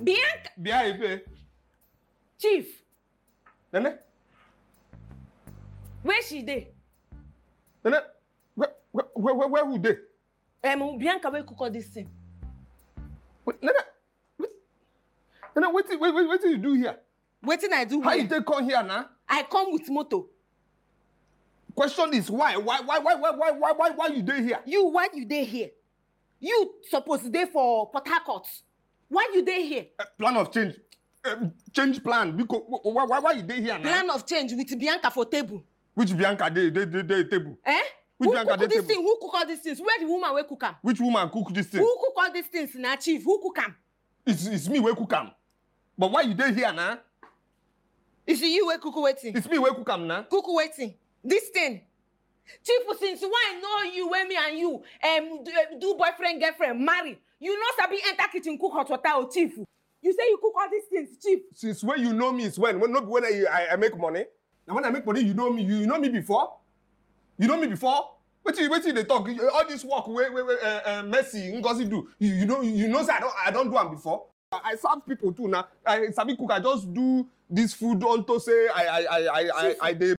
bianca bia ife chief nene where she dey nene where where where where who dey um, bianca wey cook all this thing Wait, nene wait nene wetin wait wait wetin you do here wetin i do how you well take come here na i come with motor question is why why why why why why why why why you dey here you why you dey here you suppose dey for port harcourt why you dey here uh, plan of change um, change plan because why why why you dey here na plan of change with bianca for table which bianca dey dey dey dey table eh Which who Bianca cook dey this table? thing who cook all these things where the woman wey cook am which woman cook this thing who cook all these things na chief who cook am it's it's me wey cook am but why you dey here na is it you wey cook wetin it's me wey cook am na cook wetin this thing chief since when i know you wey me and you um, do, uh, do boyfriend girlfriend marry you no sabi enter kitchen cook hot water o chief you say you cook all these things chief since when you know me is when when no be when i i, I make money na when i make money you know me you, you know me before you know me before wetin wetin you dey talk You- all this work wey wey wey uh, uh, mercy ngozi do you, you know you know say i don i don do am before i, I serve people too na i sabi cook i just do this food unto say i i i i i, I dey